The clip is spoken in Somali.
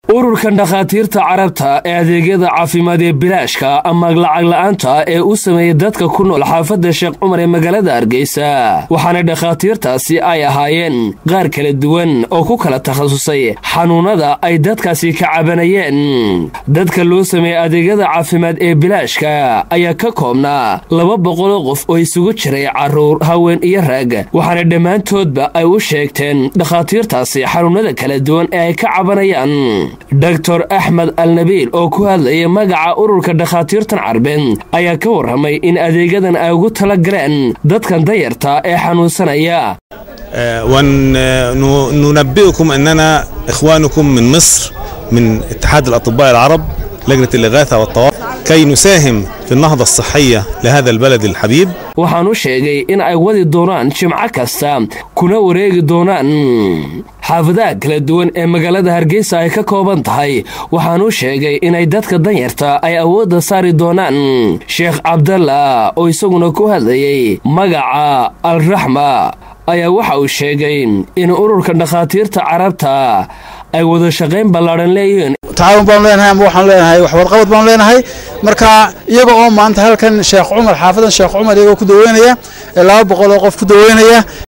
ururkan dhakhaatiirta carabta ee adeegyada caafimaad ee bilaashka ama lacag la-aanta ee u sameeyay dadka ku nool xaafadda sheekh cumar ee magaalada hargeysa waxaana dhakhaatiirtaasi ay ahaayeen qaar kala duwan oo ku kala takhasusay xanuunada ay dadkaasi ka cabanayeen dadka loo sameeyey adeegyada caafimaad ee bilaashka ayaa ka koobnaa laba boqoloo qof oo isugu jiray carruur haween iyo rag waxaana dhammaantoodba ay u sheegteen dhakhaatiirtaasi xanuunada kala duwan ee ay ka cabanayaan doctor axmed alnabiil oo ku hadlaya magaca ururka dhakhaatiirtan carbeed ayaa ka warramay in adeegyadan ay ugu tala galeen dadkan dayarta ee xanuunsanaya وننبئكم أننا إخوانكم من مصر من اتحاد الأطباء العرب لجنة الإغاثة والطوارئ كي نساهم في النهضة الصحية لهذا البلد الحبيب waxaan u sheegay in ay wadi doonaan jimco kasta kuna wareegi doonaan xaafadaha kala duwan ee magaalada hargeysa ay ka kooban tahay waxaan u sheegay inay dadka danyarta ay awoodda saari doonaan sheekh cabdalla oo isaguna ku hadlayay magaca alraxma ayaa waxa uu sheegay in ururka dhakhaatiirta carabta ay wada shaqayn ballaadhan leeyihiin tacaawun baanu leenahay ama waxaanu leenahay waxwarqabad baanu leenahay marka iyaga oo maanta halkan sheekh cumar xaafadan sheekh cumar iyagoo ku daweynaya laba boqol oo qof ku daweynaya